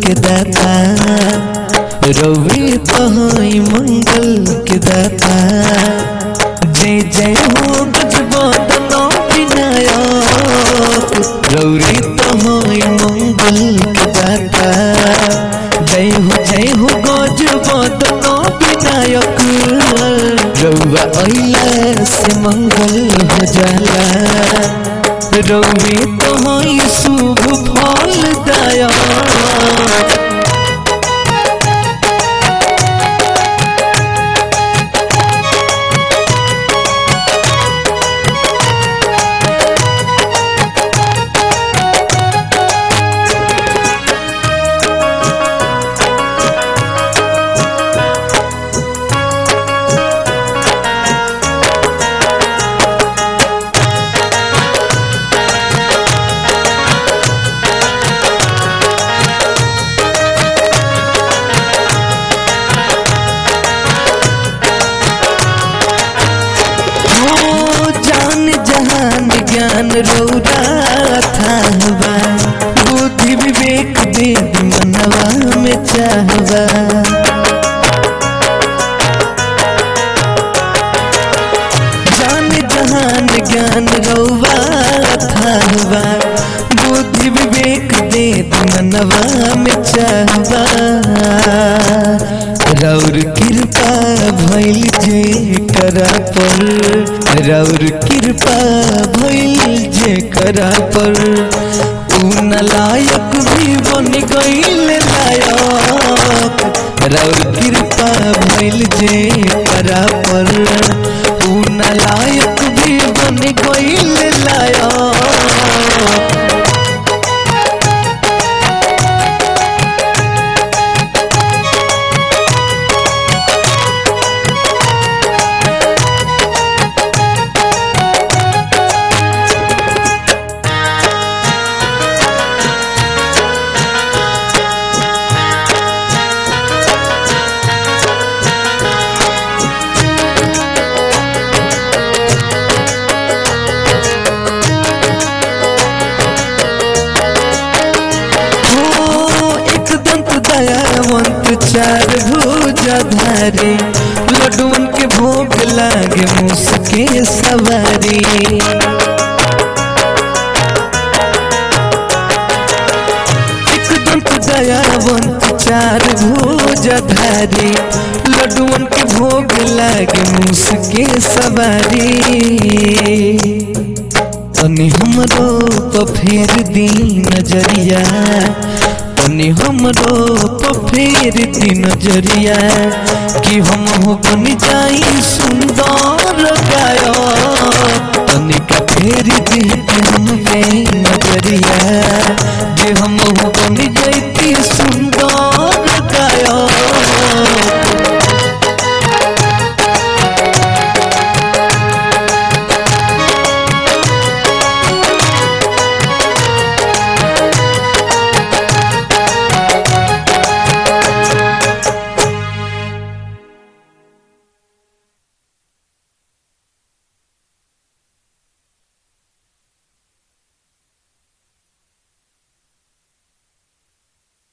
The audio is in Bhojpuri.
के दाता रवि तहाई मंगल के दाता जय जय हो गजबदना विनायक रौरी तहाई मंगल के दाता जय हो जय हो गजबदना विनायक रौआ अइला से मंगल हो जाला रौवे तहाई शुभ फल दया हो जान जहान ज्ञान रौरा थाहबा बुद्धि विवेक वेद मनवा में चाहबा जान जहान ज्ञान रौवा थाहबा बुद्धि विवेक वेद मनवा में चाहबा रौर कृपा भइल जे करा पर रौर कृपा भइल जे करा पर तू नलायक भी बन गइल लायक रौर कृपा भइल जे करा पर तू नलायक भी बन गइल लायक हो एक दंत दयावंत चार भुजाधारी लड्डुअन के भोग लागे मुसके सवारी एक दंत दयावंत चार भुजाधारी लड्डुअन के भोग लागे मुसके सवारी तनी हमरो तो फेर दी नजरिया तनी हमरो तो फेर दी नजरिया कि हम हो बन जाई सुंदर गायो तनी का फेर दी